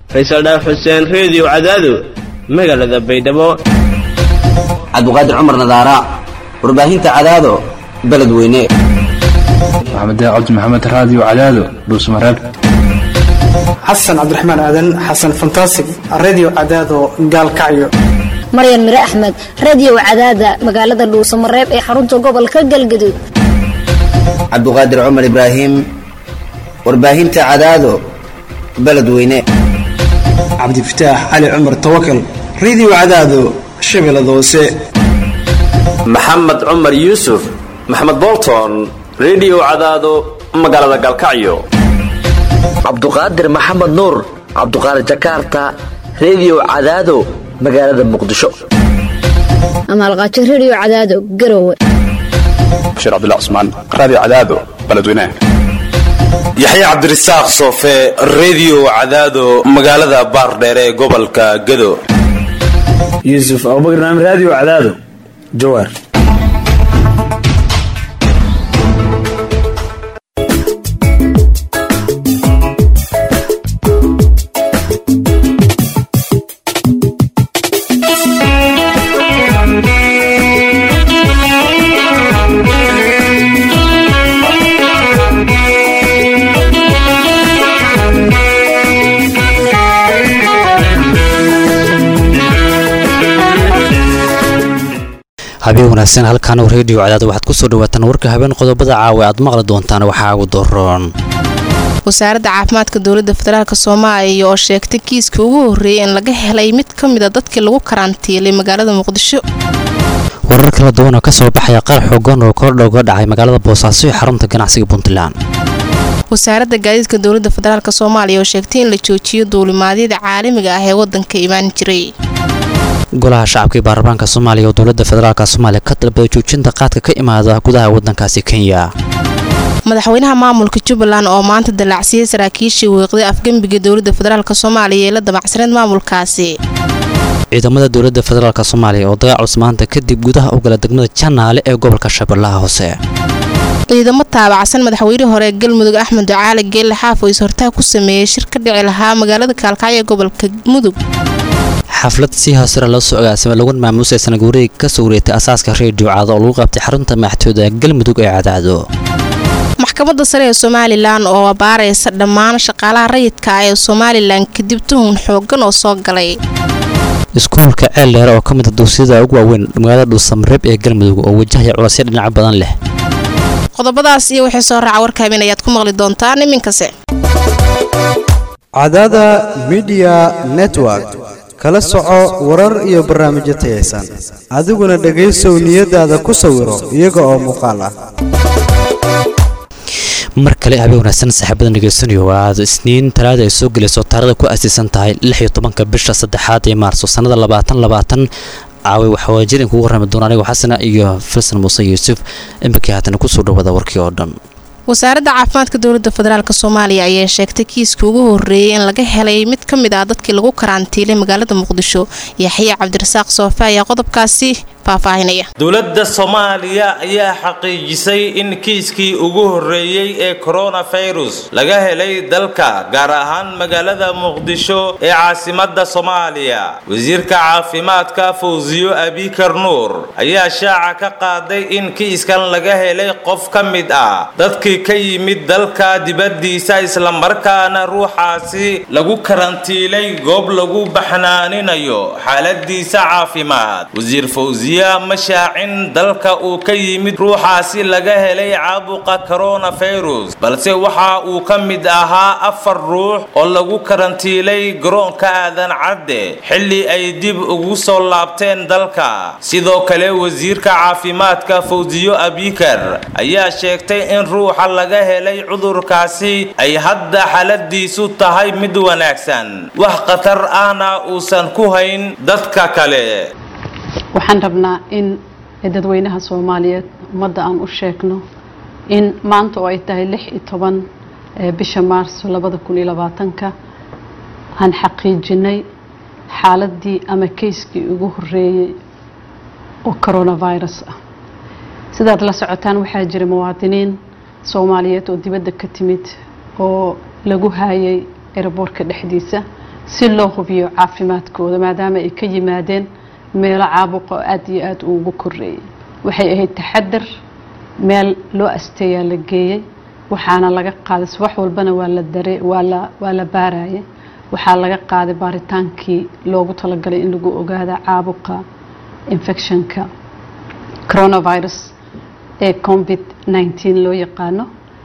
faysal dhaaf xuseen reediyo cadaado magaalada baydhabo cabdiqaadir cumar nadaara warbaahinta cadaado beledweyne maxamed cabdi maxamed raadiyo cadaado dhuusmareeb xasan cabdiraxmaan aadan xasan fantasig redio cadaado gaalkacyo maryan mire axmed radio cadaada magaalada dhuusamareeb ee xarunta gobolka galgaduud cabdiqaadir cumar ibraahim warbaahinta cadaado beledweyne cabdifataax cali cumar tawakal redio cadaado shabeellada hoose maxamed cumar yuusuf maxamed bolton redio cadaado magaalada gaalkacyo cabduqaadir maxamed nuur cabduqaadir jakarta redio cadaado magaalada muqdisho amaalqaajo radio cadaado garowe bashiir cabdilla cusmaan raadiyo cadaado beledweynaha yaxya cabdirasaaq soofe redio cadaado magaalada baardheere ee gobolka gado yuusuf abubakar naam raadiyo cadaado jawaar habeen wanaagsan halkaan reediyo cadaad waxaad ku soo dhawaataan warka habeen qodobada caawa aad maqli doontaan waxaa ugu doroon wasaaradda caafimaadka dowladda federaalk soomaaliya oo sheegtay kiiskii ugu horreeyay in laga helay mid ka mida dadkii lagu karantiilay magaalada muqdisho warar kala duwan oo ka soo baxaya qaar xoogan oo kordha uga dhacay magaalada boosaaso ee xarunta ganacsiga puntland wasaaradda gaadiidka dowladda federaalk soomaaliya oo sheegtay in la joojiyo duulimaadyada caalamiga ah ee waddanka imaan jiray golaha shacabka ee baarlamaanka soomaaliya oo dowladda federaalk soomaaliya ka dalbaday joojinta qaadka ka imaada gudaha waddankaasi kenya madaxweynaha maamulka jubbaland oo maanta dalacsiyey saraakiishii weeqday afgembiga dowladda federaalk soomaaliya ee la damacsaneed maamulkaasi ciidamada dowladda federaalk soomaaliya oo dagaal culus maanta kadib gudaha u gala degmada janaale ee gobolka shabeellaha hoose ciidamo taabacsan madaxweynihii hore ee galmudug axmed ducaali geelle xaaf oo is-hortaag ku sameeyey shir ka dhici lahaa magaalada kaalkacyo ee gobolka mudug xaflad si hoosera loo soo agaasimay laguna maamuusay sanaguureeg ka soo wareegtay asaaska reediyo cadaado oo lagu qabtay xarunta madaxtooyda galmudug ee cadaado maxkamadda sare ee somalilan oo abaaraysa dhammaan shaqaalaha rayidka ah ee somalilan kadib tuhun xoogan oo soo galay iskuulka ceel dheere oo ka mid a dugsiyada ugu waaweyn magaalada dhuusamareeb ee galmudug oo wajahaya culasyo dhinaca badan leh qodobadaas iyo wixii soo raaca warka habeen ayaad ku maqli doontaan iminkase cadaada midiya network kala soco warar iyo barnaamijyo tayaysan adiguna dhegaysow niyadaada ku sawiro iyaga oo muuqaal ah mar kale habeen wanaagsan saaxiibadan dhegaysanayo aad isniin talaada ay soo gelayso taarada ku aasiisan tahay lix iyo tobanka bisha saddexaad ee maarso sannada labaatan labaatan caaway waxaa waajir in kugu warrami doona anigo xasana iyo filsan muuse yuusuf imakii haatana kusoo dhawaada warkii oo dhan wasaaradda caafimaadka dowladda federaalk soomaaliya ayaa sheegtay kiiskii ugu horreeyay in laga helay mid ka mid ah dadkii lagu karantiilay magaalada muqdisho yaxya cabdirasaaq soofe ayaa qodobkaasi faahfaahinaya dowladda soomaaliya ayaa xaqiijisay in kiiskii ugu horreeyey ee koronafirus laga helay dalka gaar ahaan magaalada muqdisho ee caasimadda soomaaliya wasiirka caafimaadka fawsiyo abikar nuur ayaa shaaca ka qaaday in kiiskan laga helay qof ka mid ah dadkii ka yimid dalka dibaddiisa islamarkaana ruuxaasi lagu karantiilay goob lagu baxnaaninayo xaaladiisa caafimaad wasiir fawsiya ma shaacin dalka uu ka yimid ruuxaasi laga helay caabuqa koronafirus balse waxa uu ka mid ahaa afar ruux oo lagu karantiilay garoonka aadan cadde xilli ay dib ugu soo laabteen dalka sidoo kale wasiirka caafimaadka fawsiyo abikar ayaa sheegtay in ruuxa laga helay cudurkaasi ay hadda xaaladiisu tahay mid wanaagsan wax khatar ahna uusan ku hayn dadka kale waxaan rabnaa in dadweynaha soomaaliyeed ummadda aan u sheegno in maanta oo ay tahay lix iyo toban bisha maarso labada kun iyo labaatanka aan xaqiijinay xaaladii ama keyskii ugu horeeyey oo coronavirus ah sidaad la socotaan waxaa jira muwaadiniin soomaaliyeed oo dibadda ka timid oo lagu haayay eraboorka dhexdiisa si loo hubiyo caafimaadkooda maadaama ay ka yimaadeen meelo caabuqa oo aad iyo aad ugu koreeyay waxay ahayd taxadar meel loo asteeyaa la geeyey waxaana laga qaaday subax walbana waa la dare waa la waa la baarayay waxaa laga qaaday baaritaankii loogu talagalay in lagu ogaada caabuqa infectionka coronavirus ee covid 19 loo yaqaano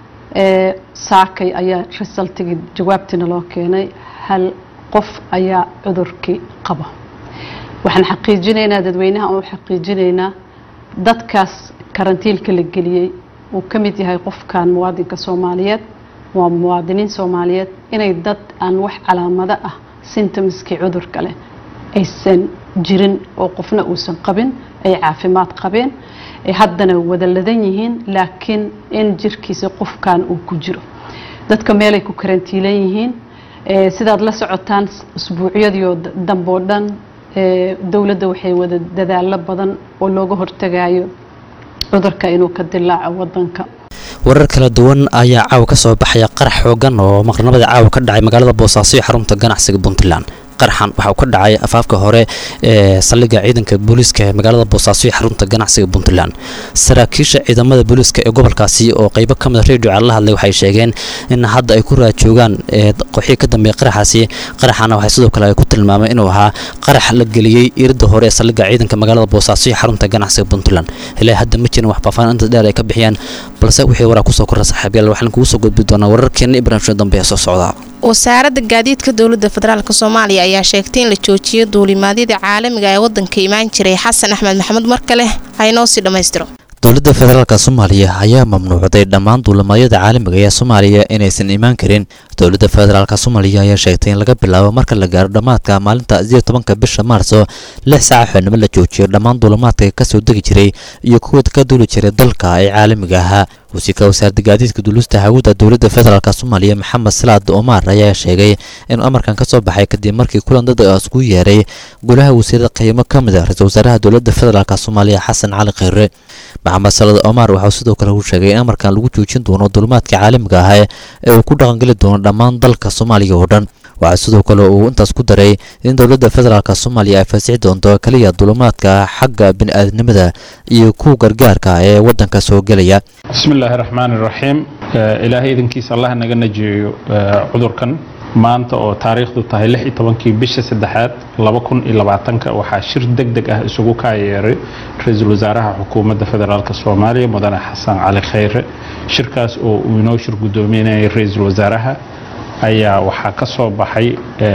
ee saakay ayaa resultigii jawaabtiina loo keenay hal qof ayaa cudurkii qaba waxaan xaqiijinaynaa dadweynaha oo xaqiijinaynaa dadkaas karantiilka la geliyey uu ka mid yahay qofkan muwaadinka soomaaliyeed waa muwaadiniin soomaaliyeed inay dad aan wax calaamado ah symptomskii cudurka leh aysan jirin oo qofna uusan qabin ay caafimaad qabeen ay haddana wada ladan yihiin laakiin in jirkiisa qofkan uu ku jiro dadka meelay ku karantiilan yihiin sidaad la socotaan usbuucyadii oo dambe oo dhan dowladda waxay wada dadaalo badan oo looga hortagayo cudurka inuu ka dilaaco wadanka warar kala duwan ayaa caawa ka soo baxaya qarax xoogan oo maqrnimada caawa ka dhacay magaalada boosaaso iyo xarunta ganacsiga puntland qarxan waxa uu ka dhacay afaafka hore ee saldhigga ciidanka booliiska ee magaalada boosaaso iyo xarunta ganacsiga puntland saraakiisha ciidamada booliiska ee gobolkaasi oo qeybo ka mid a radio cala la hadlay waxay sheegeen in hadda ay ku raajoogaan qoxii ka dambeeya qaraxaasi qaraxana waxay sidoo kale ay ku tilmaameen inuu ahaa qarax la geliyey irida hore ee saldhigga ciidanka magaalada boosaaso iyo xarunta ganacsiga puntland ilaa hadda ma jirin wax faafaan inta dheer ay ka bixiyaan balse wixii waraa kusoo korra saaxiibayaal waxaan kugu soo gudbi doonaa wararkeena ibraahimsho dambe ee soo socda wasaaradda gaadiidka dowladda federaalk soomaaliya ayaa sheegtay in la joojiyo duulimaadyada caalamiga ee wadanka imaan jiray xasan axmed maxamuud mar kale haynoo sii dhammaystiro dowladda federaalka soomaaliya ayaa mamnuucday dhammaan duulimaadyada caalamiga ee soomaaliya inaysan imaan karin dowladda federaalka soomaaliya ayaa sheegtay in laga bilaabo marka la gaaro dhammaadka maalinta sideed tobanka bisha maarso lix saaca xubnimo la joojiyo dhammaan duulimaadka kasoo degi jiray iyo kuwa ka duuli jiray dalka ee caalamiga ahaa wasiirka wasaaradda gaadiidka duulista hawada dowladda federaalk soomaaliya maxamed salaad omar ayaa sheegay inuu amarkan ka soo baxay kadib markii kulan dad isku yeeray golaha wasiirada qiimo ka mid a ra-iisul wasaaraha dowladda federaalk soomaaliya xasan cali kheyre maxamed salaad omar waxauu sidoo kale uu sheegay in amarkan lagu joojin doono duulimaadka caalamiga ah ee uu ku dhaqangeli doono dhammaan dalka soomaaliya oo dhan waxaa sidoo kale uu intaas ku daray in dowladda federaalk soomaaliya ay faasixi doonto keliya duulimaadka xagga bini-aadnimada iyo kuwa gargaarka ee wadanka soo gelaya bismillaahi raxmaani raxiim ilaahay idankiisa allah naga najeeyo cudurkan maanta oo taariikhdu tahay lix iyo tobankii bisha saddexaad laba kun iyo labaatanka waxaa shir deg deg ah isugu kaayeeray ra-iisul wasaaraha xukuumadda federaalk soomaaliya mudane xasan cali kheyre shirkaas oo uu inoo shir guddoominayay ra-iisul wasaaraha ayaa waxaa ka soo baxay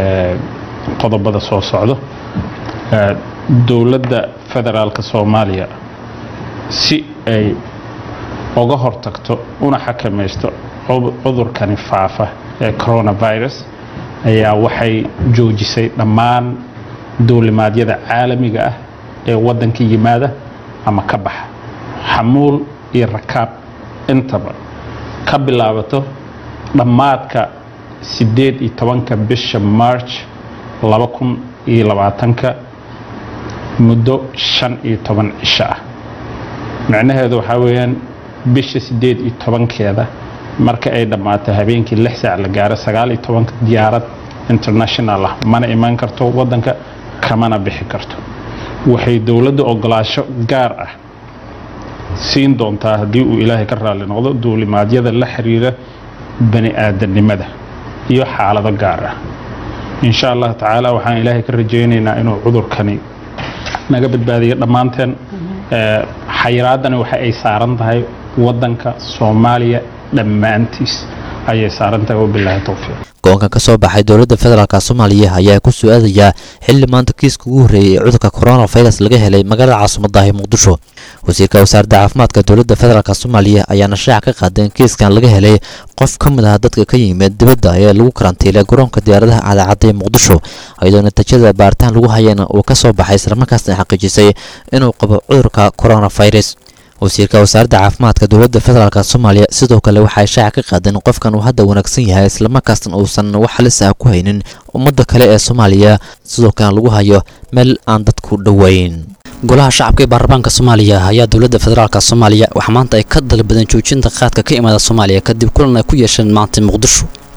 qodobada soo socdo dowladda federaalk soomaaliya si ay uga hortagto una xakamaysto cudurkani faafa ee coronavirus ayaa waxay joojisay dhammaan duulimaadyada caalamiga ah ee waddanka yimaada ama ka baxa xamuul iyo rakaab intaba ka bilaabato dhammaadka siddeed iyo tobanka bisha march laba kun iyo labaatanka muddo shan iyo toban cisho ah micnaheedu waxaa weeyaan bisha siddeed iyo tobankeeda marka ay dhammaato habeenkii lix saac la gaaro sagaal iyo tobanka diyaarad international ah mana imaan karto waddanka kamana bixi karto waxay dowladda ogolaasho gaar ah siin doontaa haddii uu ilaahay ka raalli noqdo duulimaadyada la xiriira bani aadamnimada iyo xaalado gaar ah insha allah tacaala waxaan ilaahay ka rajaynaynaa inuu cudurkani naga badbaadiyo dhammaanteen xayiraadani waxa ay saaran tahay waddanka soomaaliya dhammaantiis ayay saaran tahay wabilaahi towfiiq go-aanka ka soo baxay dowladda federaalk soomaaliya ayaa ku soo aadayaa xilli maanta kiiska ugu horreeyay ee cudurka coronavirus laga helay magaalada caasimadaahi muqdisho wasiirka wasaaradda caafimaadka dowladda federaalk soomaaliya ayaana shaaca ka qaaday in kiiskan laga helay qof ka mid ah dadka ka yimid dibadda ee lagu karantiilay garoonka diyaaradaha cadacadda ee muqdisho iyadoo natiijada baaritaan lagu hayana uu ka soo baxay islamarkaasna xaqiijisay inuu qabo cudurka coronavirus wasiirka wasaaradda caafimaadka dowladda federaalk soomaaliya sidoo kale waxay shaaca ka qaadeen in qofkan uu hadda wanaagsan yahay islamarkaasna uusan wax halis ah ku haynin ummadda kale ee soomaaliya sidoo kalena lagu hayo meel aan dadku dhoweyn golaha shacabka ee baarlamaanka soomaaliya ayaa dowladda federaalk soomaaliya waxaa maanta ay ka dalbadeen joojinta qaadka ka imaada soomaaliya kadib kulan ay ku yeesheen maanta muqdisho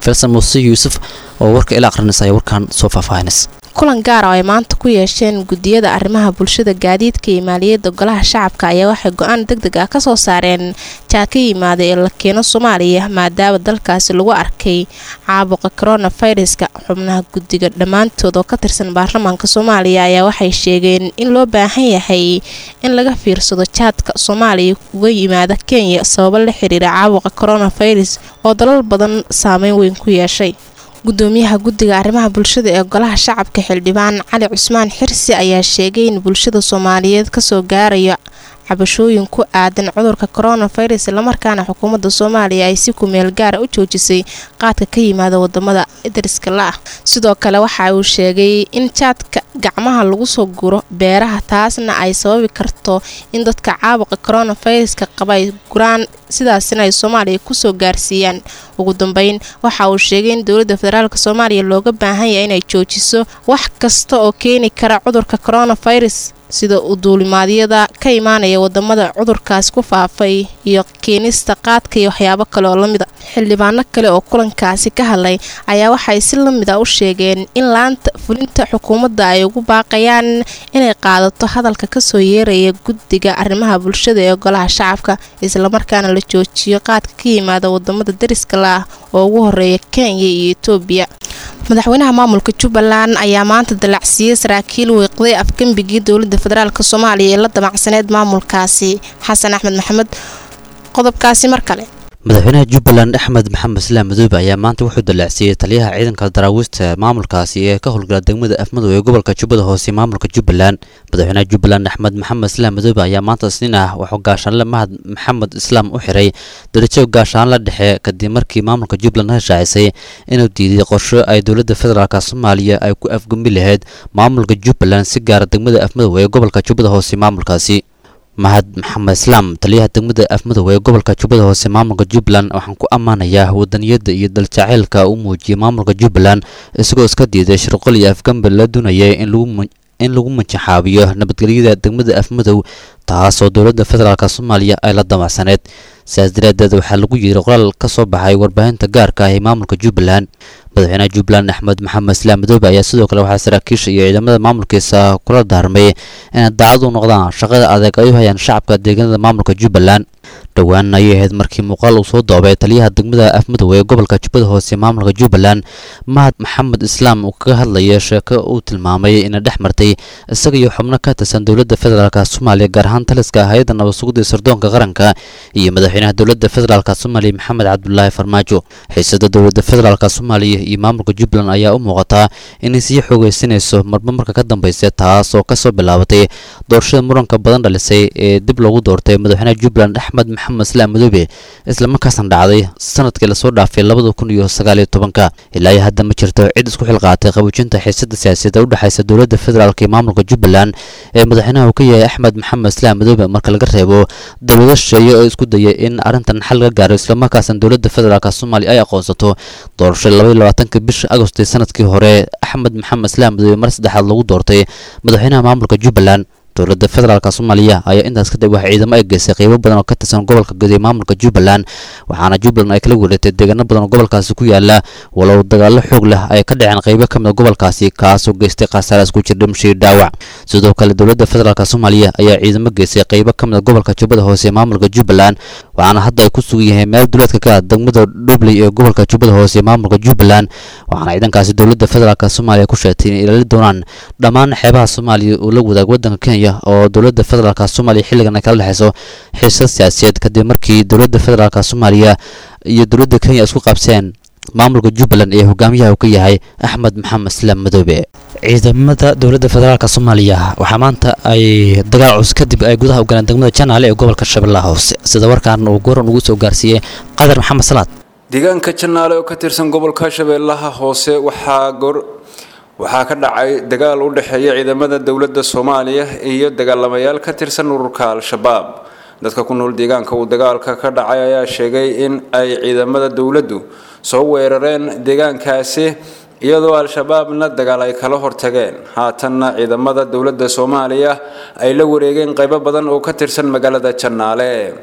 filsan muuse yuusuf oo warka ila aqrinaysa ayaa warkan soo faahfaahinaysa kulan gaar oo ay maanta ku yeesheen gudiyada arrimaha bulshada gaadiidka iyo maaliyadda golaha shacabka ayaa waxay go-aan deg deg ah kasoo saareen jaad ka yimaada ee la keeno soomaaliya maadaama dalkaasi lagu arkay caabuqa coronaviruska xubnaha guddiga dhammaantood oo ka tirsan baarlamaanka soomaaliya ayaa waxay sheegeen in loo baahan yahay in laga fiirsado jaadka soomaaliya uga yimaada kenya sababo la xiriira caabuqa coronavirus oo dalal badan saameyn weyn ku yeeshay gudoomiyaha guddiga arrimaha bulshada ee golaha shacabka xildhibaan cali cusmaan xirsi ayaa sheegay in bulshada soomaaliyeed kasoo gaarayo cabashooyin ku aadan cudurka coronavirus islamarkaana xukuumadda soomaaliya ay si kumeel gaara u joojisay qaadka ka yimaada wadamada dariska la-ah sidoo kale waxa uu sheegay in jaadka gacmaha lagu soo guro beeraha taasna ay sababi karto in dadka caabuqa coronaviruska qaba ay guraan sidaasina ay soomaaliya kusoo gaarsiiyaan ugu dambeyn waxa uu sheegay in dowladda federaalk soomaaliya looga baahan yahay inay joojiso wax kasta oo keeni kara cudurka coronavirus sida u duulimaadyada ka imaanaya wadamada cudurkaas ku faafay iyo keenista qaadka iyo waxyaabo kale oo lamida xildhibaano kale oo kulankaasi ka hadlay ayaa waxay si lamid a u sheegeen in laanta fulinta xukuumadda ay ugu baaqayaan inay qaadato hadalka kasoo yeeraya guddiga arrimaha bulshada ee golaha shacabka islamarkaana la joojiyo qaadka ka yimaada wadamada dariska la-ah oo ugu horeeya kenya iyo etoobiya madaxweynaha maamulka jubbaland ayaa maanta dalacsiiyey saraakiil weeqday afgembigii dowladda federaalk soomaaliya ee la damacsaneed maamulkaasi xasan axmed maxamed qodobkaasi mar kale madaxweynaha jubbaland axmed maxamed islaam madoobe ayaa maanta wuxuu dallacsiiyey taliyaha ciidanka daraawiista maamulkaasi ee ka howlgala degmada afmadow ee gobolka jubbada hoose maamulka jubbaland madaxweynaha jubbaland axmed maxamed islaam madoobe ayaa maanta isniin ah wuxuu gaashaanle mahad maxamed islaam u xiray darajo gaashaanle dhexe kadib markii maamulka jubbaland ka shaacisay inuu diiday qorsho ay dowladda federaalk soomaaliya ay ku afgumbi lahayd maamulka jubbaland si gaara degmada afmadow ee gobolka jubbada hoose maamulkaasi mahad maxamed islaam taliyaha degmada afmadow ee gobolka jubbada hoose maamulka jubbaland waxaan ku ammaanayaa wadaniyadda iyo daljaceylka uu muujiyey maamulka jubbaland isagoo iska diiday shirqol iyo afgambi la doonayay in lagu in lagu manjaxaabiyo nabadgelyada degmada afmadow taasoo dowladda federaalk soomaaliya ay la damacsaneed sidaas daraadeed waxaa lagu yiri qoraal ka soo baxay warbaahinta gaarka ah ee maamulka jubbaland madaxweynaha jubbaland axmed maxamed islaam madoobe ayaa sidoo kale waxaa saraakiisha iyo ciidamada maamulkiisa kula daarmay inay daacad u noqdaan shaqada adeeg ay u hayaan shacabka deegaanada maamulka jubbaland dhowaan ayay ahayd markii muuqaal uu soo doobay taliyaha degmada afmadow ee gobolka jubbada hoose maamulka jubbaland mahad maxamed islaam uu kaga hadlaya sheeko uu tilmaamay inay dhex martay isaga iyo xubno ka tirsan dowladda federaalk soomaaliya gaar ahaan taliska hay-adda nabad sugidda sirdoonka qaranka iyo madaxweynaha dowladda federaalk soomaaliya maxamed cabdulaahi farmaajo xiisada dowladda federaalk soomaaliya iyo maamulka jubbaland ayaa u muuqataa inay sii xoogeysanayso marba marka ka dambaysa taas oo kasoo bilaabatay doorashada muranka badan dhalisay ee dib loogu doortay madaxweynaha jubbaland axmed maxamed islaam madoobe islamarkaasna dhacday sanadkii lasoo dhaafay labada kun iyo sagaaliyo tobanka ilaa iyo hadda ma jirto cid isku xilqaatay qaboojinta xiisada siyaasadda u dhexaysa dowladda federaalk iyo maamulka jubbaland ee madaxweynaha uu ka yahay axmed maxamed islaam madoobe marka laga reebo dowlado shisheeye oo isku dayay in arrintan xal laga gaaro islamarkaasna dowladda federaalk soomaaliya ay aqoonsato doorashada labaiyo labaatanka bisha agosti sanadkii hore axmed maxamed islaam madoobe mar saddexaad lagu doortay madaxweynaha maamulka jubbaland dowladda federaalk soomaaliya ayaa intaas kadib waxaa ciidamo ay geysay qeybo badan oo ka tirsan gobolka guud ee maamulka jubbaland waxaana jubbaland ay kala wareegtay deegaano badan oo gobolkaasi ku yaala walow dagaallo xoog leh ay ka dhaceen qeybo ka mid a gobolkaasi kaasoo geystay khasaaraas ku jir dhimashii dhaawac sidoo kale dowladda federaalk soomaaliya ayaa ciidamo geysay qeybo ka mid a gobolka jubbada hoose ee maamulka jubbaland waxaana hadda ay ku sugan yihiin meel duleedka ka ah degmada dhubley ee gobolka jubbada hoose ee maamulka jubbaland waxaana ciidankaasi dowladda federaalk soomaaliya ku sheegtay inay ilaali doonaan dhammaan xeebaha soomaaliya oo la wadaag waddanka kenya oo dowladda federaalk soomaaliya xilligan ay kala dhexeyso xiisad siyaasiyeed kadib markii dowladda federaalk soomaaliya iyo dowladda kenya isku qabseen maamulka jubbaland ee hogaamiyaha uu ka yahay axmed maxamed islaam madoobe ciidamada dowladda federaalk soomaaliya waxaa maanta ay dagaal cus kadib ay gudaha u galeen degmada janaale ee gobolka shabeellaha hoose sida warkaan uu goran ugu soo gaarsiiyey qadar maxamed salaad deegaanka janaale oo ka tirsan gobolka shabeellaha hoose waxaa goor waxaa ka dhacay dagaal u dhexeeya ciidamada dowladda soomaaliya iyo dagaalamayaal ka tirsan ururka al-shabaab dadka ku nool deegaanka uu dagaalka ka dhacay ayaa sheegay in ay ciidamada dowladdu soo weerareen deegaankaasi iyadoo al-shabaabna dagaal ay kala hortageen haatanna ciidamada dowladda soomaaliya ay la wareegeen qaybo badan oo ka tirsan magaalada janaale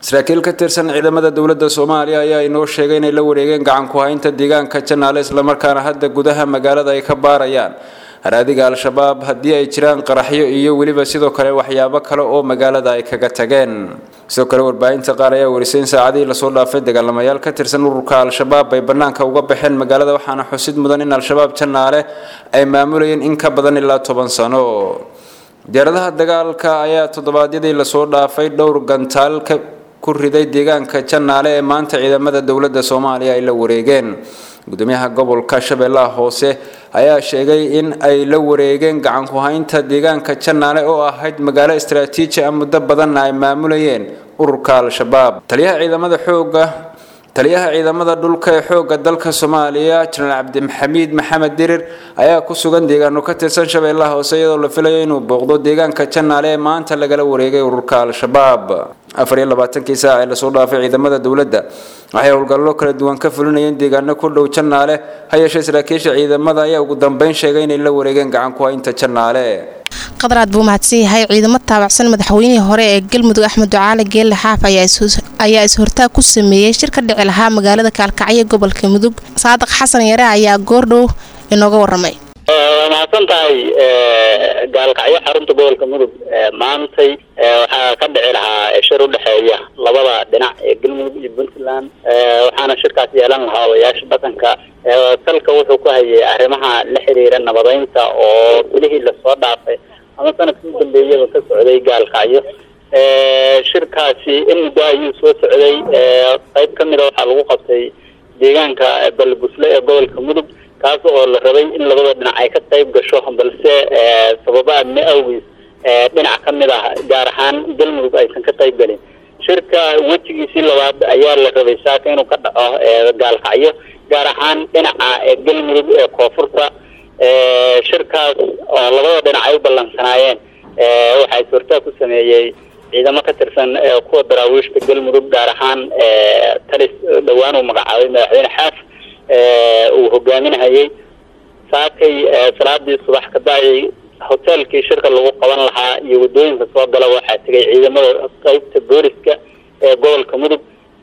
saraakiil ka tirsan ciidamada dowladda soomaaliya ayaa inoo sheegay inay la wareegeen gacan ku haynta deegaanka janaale islamarkaana hadda gudaha magaalada ay ka baarayaan haraadiga al-shabaab haddii ay jiraan qaraxyo iyo weliba sidoo kale waxyaabo kale oo magaalada ay kaga tageen sidoo kale warbaahinta qaar ayaa warisay in saacadihii lasoo dhaafay dagaalamayaal ka tirsan ururka al-shabaab ay bannaanka uga baxeen magaalada waxaana xusid mudan in al-shabaab janaale ay maamulayeen in ka badan ilaa toban sano diyaaradaha dagaalka ayaa toddobaadyadii lasoo dhaafay dhowr gantaal ka ku riday deegaanka janaale ee maanta ciidamada dowladda soomaaliya ay la wareegeen gudoomiyaha gobolka shabeellaha hoose ayaa sheegay in ay la wareegeen gacan ku haynta deegaanka janaale oo ahayd magaalo istaraatiiji ah muddo badanna ay maamulayeen ururka al-shabaab taliyaha ciidamada xooga taliyaha ciidamada dhulka ee xoogga dalka soomaaliya jenaraal cabdixamiid maxamed dirir ayaa ku sugan deegaano ka tirsan shabeellaha hoose iyadoo la filayo inuu booqdo deegaanka janaale ee maanta lagala wareegay ururka al-shabaab afar iyo labaatankii saac ee lasoo dhaafay ciidamada dowladda waxay howlgallo kala duwan ka fulinayeen deegaano ku dhow janaale ha yeeshee saraakiisha ciidamada ayaa ugu dambeyn sheegay inay la wareegeen gacan ku haynta janaale qadaraad buu mahadsan yahay ciidamo taabacsan madaxweynihii hore ee galmudug axmed ducaale geelle xaaf ayaa is-hortaag ku sameeyey shir ka dhici lahaa magaalada kaalkacyo gobolka mudug saadiq xasan yare ayaa goordhow inooga waramay waa mahadsan tahay gaalkacyo xarunta gobolka mudug maantay waxaa ka dhici lahaa shir u dhexeeya labada dhinac ee galmudug iyo puntland waxaana shirkaas yeelan lahaa odayaasha dhaqanka salka wuxuu ku hayay arrimaha la xiriira nabadeynta oo bilihii lasoo dhaafay ama sanadkii u dambeeyaba ka socday gaalkacyo shirkaasi in muddo ayuu soo socday qayb ka mida waxaa lagu qabtay deegaanka balbusle ee gobolka mudug kaas oo la rabay in labada dhinac ay ka qayb gasho balse sababa amni awgiis dhinac ka mid ah gaar ahaan galmudug aysan ka qayb gelin shirka wejigiisii labaad ayaa la rabay saaka inuu ka dhaco gaalkacyo gaar ahaan dhinaca galmudug ee koonfurta shirkaas oo labada dhinac ay u ballansanaayeen waxaa is-hortaag ku sameeyey ciidamo ka tirsan kuwa daraawiishta galmudug gaar ahaan talis dhowaan uu magacaabay madaxweyne xaaf uu hogaaminahayay saakay salaadii subax ka dacay hoteelkii shirka lagu qaban lahaa iyo waddooyinka soo gala waxaa tegay ciidamada qaybta booliska ee gobolka mudug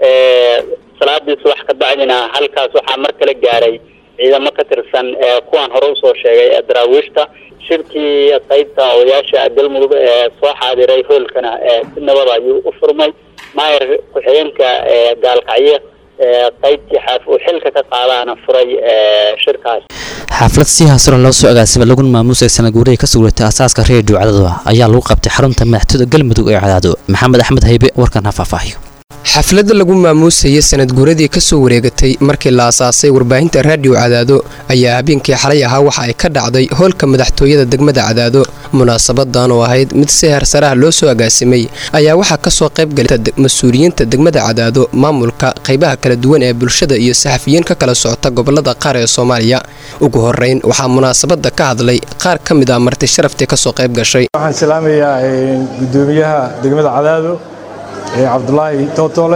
salaadii subax ka dacdina halkaas waxaa mar kale gaaray ciidamo ka tirsan kuwaan hore usoo sheegay ee daraawiishta shirkii qaybta odayaasha galmudug ee soo xaadiray hoolkana si nabad ayuu u furmay maayar ku-xigeenka gaalkacyo qaybtii xaaf uu xilka ka qaadaana furay shirkaas xaaflad si hasuran loo soo agaasimay laguna maamuusay sanad guurihii ka sugratay asaaska reediyo cadaado ayaa lagu qabtay xarunta madaxtooyada galmudug ee cadaado maxamed axmed haybe warkan ha faahfaahiyo xafladda lagu maamuusayay sanad guuradii ka soo wareegatay markii la asaasay warbaahinta raadiyo cadaado ayaa habeenkii xalay ahaa waxa ay ka dhacday hoolka madaxtooyada degmada cadaado munaasabadan oo ahayd mid si heersaraha loo soo agaasimay ayaa waxaa kasoo qaybgalay mas-uuliyiinta degmada cadaado maamulka qaybaha kala duwan ee bulshada iyo saxafiyiin ka kala socota gobolada qaar ee soomaaliya ugu horeyn waxaa munaasabada ka hadlay qaar ka mid ah marti sharaftii kasoo qayb gashay waxaan salaamayaa gudoomiyaha degmada cadaado cabdulaahi tootole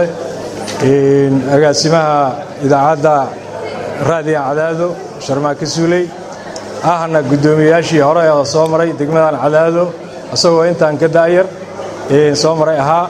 agaasimaha idaacadda raadiga cadaado sharmaake suuley ahna guddoomiyayaashii hore oo soo maray degmadan cadaado isagoo intaan ka daayar soo maray ahaa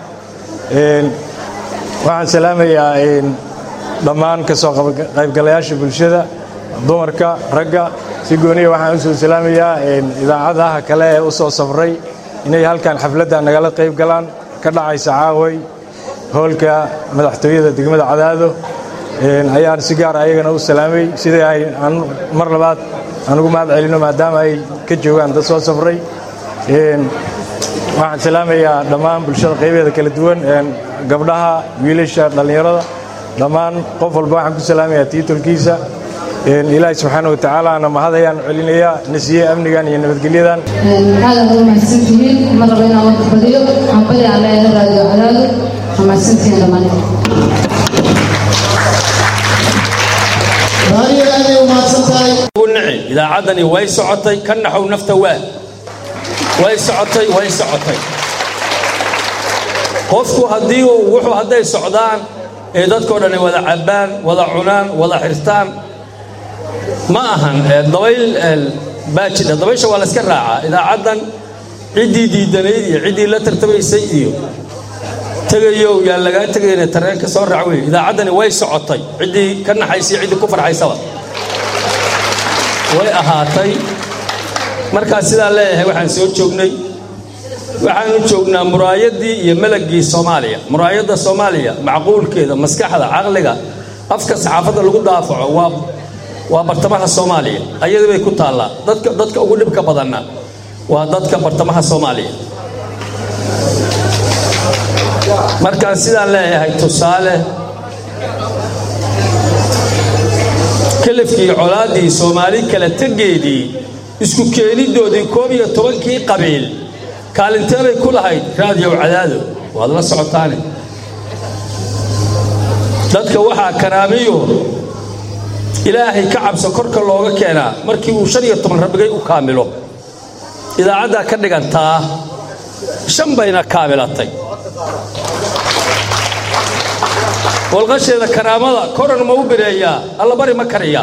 waxaan salaamayaa dhammaan ka soo qaybgalayaasha bulshada dumarka ragga si gooniya waxaan u soo salaamayaa idaacadaha kale ee u soo safray inay halkan xafladda nagala qayb galaan ka dhacaysa caaway hoolka madaxtooyada degmada cadaado ayaan si gaara ayagana u salaamay sidai ay mar labaad aan ugu mahad celino maadaama ay ka joogaan dad soo safray waxaan salaamayaa dhammaan bulshada qaybeeda kala duwan gabdhaha wiilasha dhallinyarada dhammaan qof walba waxaan ku salaamayaa tiitolkiisa ilaahay subxaana watacaalaana mahadayaan celinayaa nasiye amnigan iyo nabadgelyadan aad aad u mahadsantihiin ma rabo inaan warka badiyo hambali aan leeyahay raadiyo cadaado waa mahadsantihiin dhammaan idaacaddani way socotay ka naxow nafta waa way socotay way socotay qofku haddii uu wuxuu hadday socdaan ee dadkoo dhan ay wada cabbaan wada cunaan wada xirtaan ma ahan dabayl baa jidha dabaysha waa la iska raacaa idaacaddan ciddii diidanayd iyo ciddii la tartamaysay iyo tegayow yaa lagaa tegayna tareenka soo raac wey idaacaddani way socotay ciddii ka naxaysay ciddii ku farxaysaba way ahaatay markaa sidaa leeyahay waxaan soo joognay waxaanu joognaa muraayaddii iyo melagii soomaaliya muraayadda soomaaliya macquulkeeda maskaxda caqliga afka saxaafadda lagu daafaco waa waa bartamaha soomaaliya ayadii bay ku taallaa dadka dadka ugu dhibka badanna waa dadka bartamaha soomaaliya markaan sidaan leeyahay tusaale kalafkii colaaddii soomaali kala tegeedii isku keenidoodii koob iyo tobankii qabiil kaalintee bay ku lahayd raadiyow cadaado waad la socotaane dadka waxaa karaamiyo ilaahay ka cabso korka looga keenaa markii uu shan iyo toban rabbigay u kaamilo idaacaddaa ka dhigantaa shan bayna kaamilatay walqasheeda karaamada koran ma u bireeyaa allabari ma kariyaa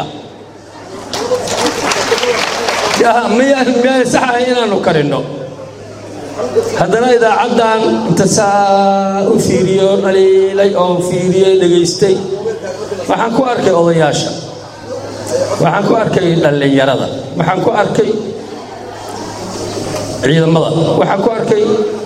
miyaan miyaan saxahay inaannu karinno haddana idaacaddan inta saa u fiiriyo dhaliilay oo fiiriyey dhegaystay waxaan ku arkay odayaasha waxaan ku arkay dhallinyarada waxaan ku arkay ciidamada waxaan ku arkay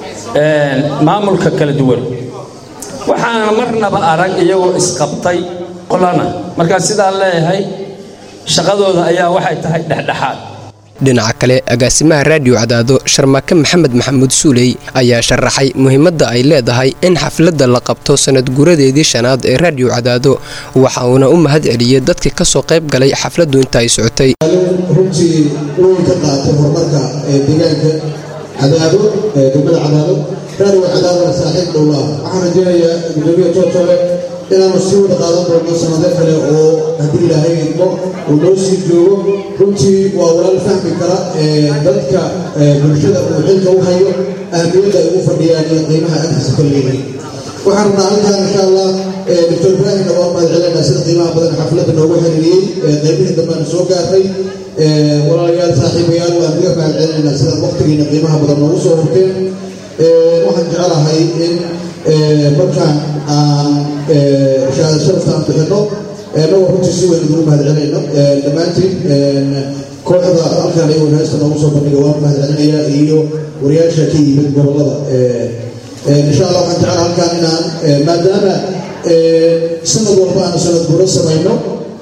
maamulka kala duwan waxaana marnaba arag iyagoo isqabtay qolana markaa sidaan leeyahay shaqadooda ayaa waxay tahay dhexdhexaad dhinaca kale agaasimaha raadiyo cadaado sharmaake maxamed maxamuud suuley ayaa sharaxay muhiimadda ay leedahay in xafladda la qabto sanad guuradeedii shanaad ee raadiyo cadaado waxa uuna u mahad celiyey dadkii ka soo qayb galay xafladdu inta ay socotay runtii weyn ka qaatay horumarka deegaanka cadaado degmada cadaado raadiyo cadaadona saaxiib dhowlaa waxaan rajeynayaa gudoomiya joojole inaanu sii wada qaadan doono sanado kale oo haddii ilaahay idmo uu noo sii joogo runtii waa walaal fahmi kara dadka bulshada uu xilka u hayo ahmiyadda ay ugu fadhiyaan iyo qiimaha agtiisa ka leeyihiin waxaan rabnaa halkaan insha allah doctor ibraahimna waa mahad celinaa sida qiimaha badan xafladda noogu xiriiriyey qaybihii dambeana soo gaarnay walaalayaal saaxiibayaal waan kaga mahad celinaynaa sida waqtigiina qiimaha badan noogu soo hurteen waxaan jecelahay in markaan aan shahaada sharafta aan bixinno annagoo runtii si weyn ugu mahad celinayno dhammaantiin kooxda halkaan ayagoo heesta noogu soo bandhiga waan mahad celinayaa iyo wariyaasha ka yimid gobollada insha allah waxaan jecelahay halkaan inaan maadaama sanad walba aan sanad guro samayno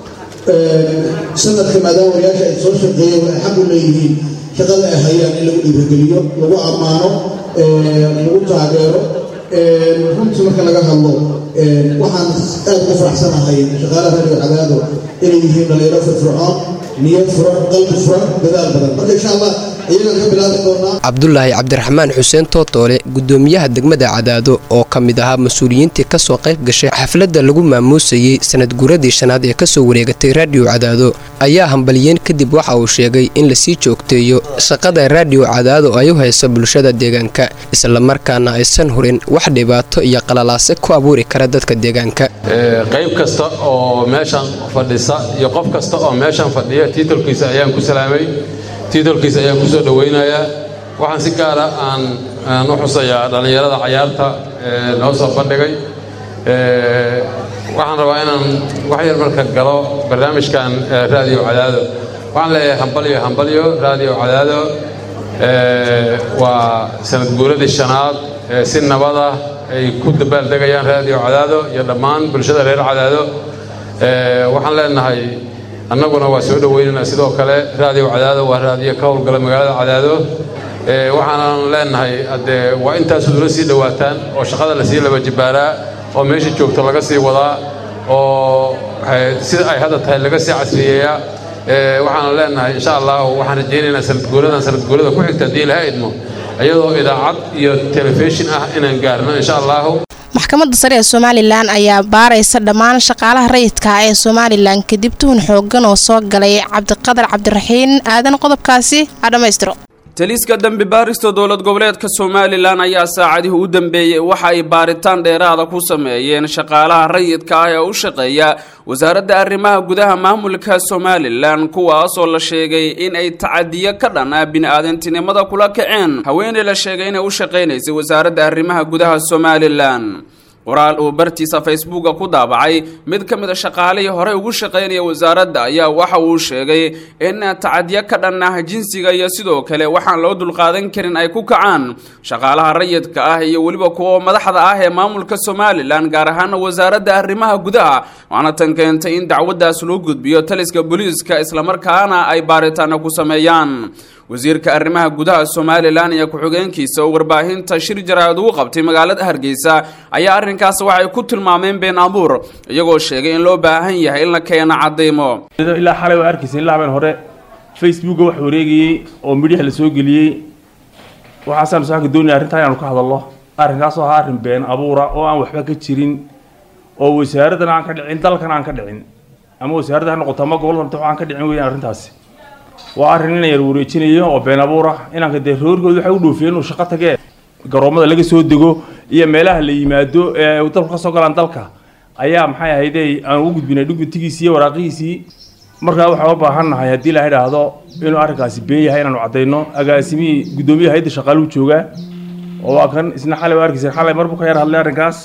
sanadka maadaama wariyaasha ay soo shaqeeyeen waxay xaq u leeyihiin shaqada ay hayaan in lagu dhiirigeliyo lagu ammaano lagu taageero runtii marka laga hadlo waxaan aad ugu faraxsanahay shaqaalaha radio cadaado inay yihiin dhalinyaro firfircoon niyad furan qalbi furan dadaal badan marka insha allah iyagaan ka bilaabi doonaa cabdulaahi cabdiraxmaan xuseen tootoole gudoomiyaha degmada cadaado oo ka mid ahaa mas-uuliyiintii kasoo qayb gashay xafladda lagu maamuusayey sanad guuradii shanaad ee kasoo wareegatay raadiyo cadaado ayaa hambaliyeen kadib waxa uu sheegay in lasii joogteeyo shaqada raadiyo cadaado ay u hayso bulshada deegaanka islamarkaana aysan hurin wax dhibaato iyo qalalaase ku abuuri kara dadka deegaanka qayb kasta oo meeshan fadhisa iyo qof kasta oo meeshan fadhiya tiitolkiisa ayaan ku salaamay tiitolkiisa ayaan kusoo dhowaynayaa waxaan si gaara aan aan u xusayaa dhallinyarada cayaarta noo soo bandhigay waxaan rabaa inaan wax yar marka galo barnaamijkan raadiyo cadaado waxaan leeyahay hambalyo hambalyo raadiyo cadaado waa sanad guuradii shanaad si nabada ay ku dabaaldegayaan raadiyo cadaado iyo dhammaan bulshada reer cadaado waxaan leenahay annaguna waa soo dhoweynaynaa sidoo kale raadiyo cadaado waa raadiyo ka howlgala magaalada cadaado waxaanan leenahay haddee waa intaasud ula sii dhowaataan oo shaqada lasii laba jibaaraa oo meesha joogta laga sii wadaa oo sida ay hadda tahay laga sii casriyeeyaa waxaan leenahay insha allah waxaan rajaynaynaa sanadguuradan sanadguurada ku xigta haddii ilaha idmo iyadoo idaacad iyo telefishin ah inaan gaarno insha allahu maxkamadda sare ee somalilan ayaa baaraysa dhammaan shaqaalaha rayidka ah ee somalilan kadib tuhun xoogan oo soo galay cabdiqadar cabdiraxiin aadan qodobkaasi ha dhammaystiro taliska dembi baarista dowlad goboleedka somalilan ayaa saacadihii u dambeeyey waxa ay baaritaan dheeraada ku sameeyeen shaqaalaha rayidka ah ee u shaqeeya wasaaradda arrimaha gudaha maamulka somalilan kuwaasoo la sheegay in ay tacadiyo ka dhan ah bini-aadantinimada kula kaceen haweeney la sheegay inay u shaqaynaysay wasaaradda arrimaha gudaha somalilan qoraal uu bartiisa facebooka ku daabacay mid ka mid a shaqaalihii horey ugu shaqaynaya wasaaradda ayaa waxa uu sheegay in tacadiyo ka dhan ah jinsiga iyo sidoo kale waxaan loo dulqaadan karin ay ku kacaan shaqaalaha rayidka ah iyo weliba kuwa madaxda ah ee maamulka somalilan gaar ahaana wasaaradda arrimaha gudaha waxaana tan keentay in dacwaddaas loo gudbiyo taliska booliiska islamarkaana ay baaritaano ku sameeyaan wasiirka arrimaha gudaha somalilan iyo ku-xigeenkiisa oo warbaahinta shir jaraa'id ugu qabtay magaalada hargeysa ayaa arrinkaas waxay ku tilmaameen been abuur iyagoo sheegay in loo baahan yahay in la keeno cadaymo ilaa xalay waa arkaysa ilaa habeen hore facebooka wax wareegayey oo midyaha la soo geliyey waxaasaan saaka doonaya arrintaa inaanu ka hadalno arrinkaasoo ahaa arrin been abuura oo aan waxba ka jirin oo wasaaraddan aan ka dhicin dalkan aan ka dhicin ama wasaaradda ha noqoto ama gobol rabta aan ka dhicin weeyaan arrintaasi waa arrin ina yar wareejinayo oo been abuura inanka dee roorkooda waxay u dhoofiyeen inuu shaqo tagee garoomada laga soo dego iyo meelaha la yimaado ee dalku ka soo galaan dalka ayaa maxay ahayde aan ugu gudbinay dhugmatigiisii iyo waraaqihiisii markaa waxaan u baahan nahay haddii la idhaahdo inuu arrinkaasi been yahay inaanu caddayno agaasimihii guddoomiyaha hayadda shaqaaluu joogaa oo waa kan isna xalay waa arkaysa xalay marbu ka yar hadlay arrinkaas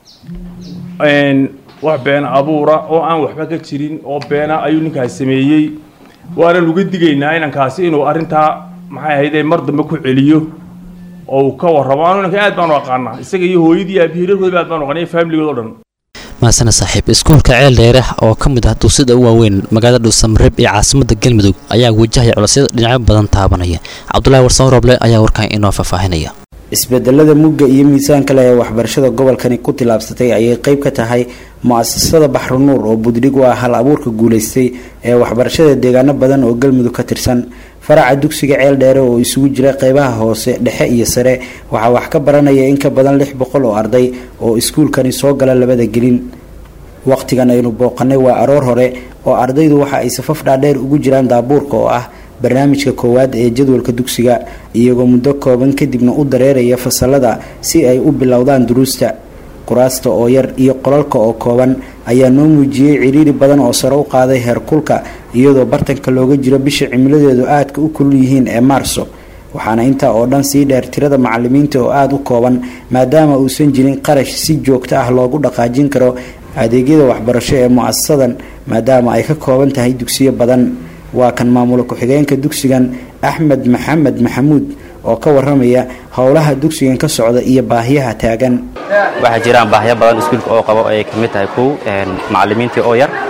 wax been abuura oo aan waxba ka jirin oo beena ayuu ninkaasi sameeyey waanan uga digaynaa inankaasi inuu arrintaa maxay ahayde mar dambe ku celiyo oo uu ka warramo anu inanka aad baanu aqaanaa isaga iyo hooyadii aabihii reerkooda aad baanu aqaanay faamiligood oo dhan mahasana saaxiib iskuulka ceel dheere oo ka mid ah dugsida u waaweyn magaalada dhuusamareeb ee caasimadda galmudug ayaa wajahaya culasyada dhinacyo badan taabanaya cabdulaahi warsan roble ayaa warkaan inoo faahfaahinaya isbedelada mugga iyo miisaanka leh ee waxbarashada gobolkani ku tilaabsatay ayay qayb ka tahay mu-asasada baxrunuur oo budhig u ah hal abuurka guulaystay ee waxbarashada deegaano badan oo galmudug ka tirsan faraca dugsiga ceel dheere oo isugu jira qeybaha hoose dhexe iyo sare waxaa wax ka baranaya in ka badan lix boqol oo arday oo iskuulkani soo gala labada gelin waqtigan aynu booqanay waa aroor hore oo ardaydu waxa ay safaf dhaadheer ugu jiraan daabuurka oo ah barnaamijka koowaad ee jadwalka dugsiga iyagoo muddo kooban kadibna u dareeraya fasalada si ay u bilowdaan duruusta kuraasta oo yar iyo qolalka oo kooban ayaa noo muujiyey ciriiri badan oo sare u qaaday heerkulka iyadoo bartanka looga jiro bisha cimiladeedu aadka u kulul yihiin ee maarso waxaana intaa oo dhan sii dheer tirada macalimiinta oo aada u kooban maadaama uusan jirin qarash si joogto ah loogu dhaqaajin karo adeegyada waxbarasho ee mu-asasadan maadaama ay ka kooban tahay dugsiyo badan waa kan maamula ku-xigeenka dugsigan axmed maxamed maxamuud oo ka waramaya howlaha dugsigan ka socda iyo baahiyaha taagan waxaa jiraan baahyo badan iskuulka oo qabo ay ka mid tahay kow macalimiintii oo yar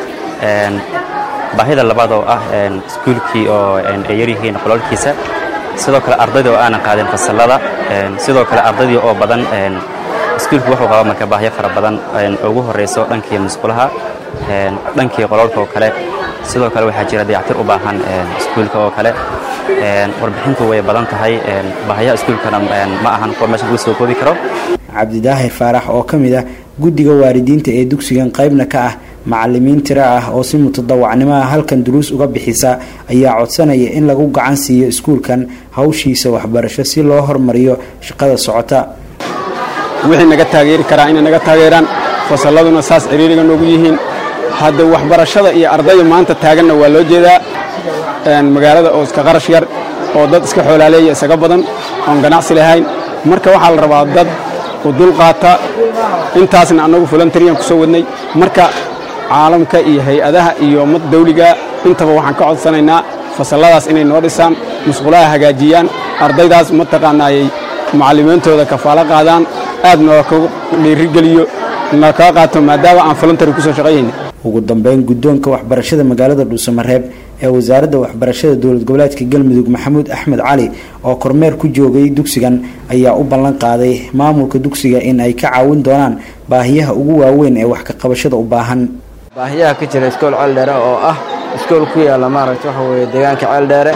baahida labaad oo ah iskuulkii oo ay yaryihiin qolalkiisa sidoo kale ardayda oo aanan qaadin fasallada sidoo kale ardaydii oo badan iskuulku wuxuu qaba marka baahyo fara badan ugu horeyso dhankii musqulaha dhankii qolalka oo kale sidoo kale waxaa jira dayactir u baahan iskuulka oo kale warbixintu way badan tahay baahayaha iskuulkana ma ahan kuwa meesha lagu soo koobi karo cabdidaahir faarax oo ka mid ah guddiga waalidiinta ee dugsigan qaybna ka ah macalimiin tiro ah oo si mutadawacnimo ah halkan duruus uga bixisa ayaa codsanaya in lagu gacan siiyo iskuulkan hawshiisa waxbarasho si loo hormariyo shaqada socota wixii naga taageeri karaa inay naga taageeraan fasalladuna saas ciriiriga noogu yihiin hadda waxbarashada iyo ardayda maanta taaganna waa loo jeedaa magaalada oo iska qarash yar oo dad iska xoolaaleeya isaga badan oon ganacsi lahayn marka waxaa la rabaa dad u dulqaata intaasna annagu voluntaryan ku soo wadnay marka caalamka iyo hay-adaha iyo ummad dawliga intaba waxaan ka codsanaynaa fasalladaas inay noo dhisaan musqulaha hagaajiyaan ardaydaas mataqaanaayay macallimiintooda kafaalo qaadaan aad noola kagu dhiirigeliyo na kaa qaato maadaama aan voluntary kusoo shaqayhayna ugu dambeyn guddoonka waxbarashada magaalada dhuusamareeb ee wasaaradda waxbarashada dowlad goboleedka galmudug maxamuud axmed cali oo kormeer ku joogay dugsigan ayaa u ballan qaaday maamulka dugsiga in ay ka caawin doonaan baahiyaha ugu waaweyn ee wax ka qabashada u baahan baahiyaha ka jira iskool ceeldheere oo ah iskool ku yaalla maaragta waxa weeye deegaanka ceeldheere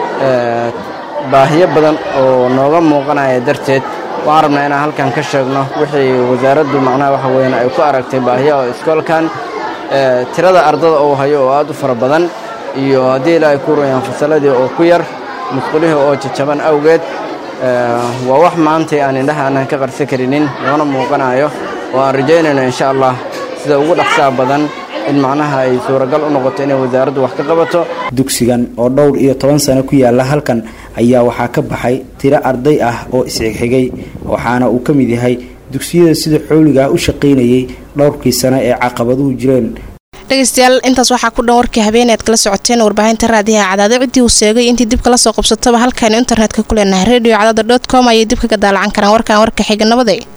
baahiyo badan oo nooga muuqanaya darteed waxaan rabnaa inaan halkan ka sheegno wixii wasaaraddu macnaha waxa weeyaan ay ku aragtay baahiyaha iskoolkan tirada ardada uu hayo oo aad u fara badan iyo haddii ilaahay ku rayaan fasalladii oo ku yar musqulihii oo jajaban awgeed waa wax maantay aan indhaha aanan ka qarsan karinin loona muuqanayo oo aan rajaynayno insha allah sida ugu dhaqsaha badan in macnaha ay suuragal u noqoto inay wasaaraddu wax ka qabato dugsigan oo dhowr iyo toban sano ku yaala halkan ayaa waxaa ka baxay tiro arday ah oo isxigxigay waxaana uu ka mid yahay dugsiyada sida xooliga ah u shaqaynayay dhowrkii sano ee caqabaduhu jireen dhegeystayaal intaas waxaa ku dhan warkii habeeneed kala socoteen warbaahinta raadiyaha cadaado ciddii uu seegay intii dib kala soo qabsataba halkaanu internetka ku leenahay radio cadaado dot com ayay dib kaga daalacan karaan warkan warka xiga nabaday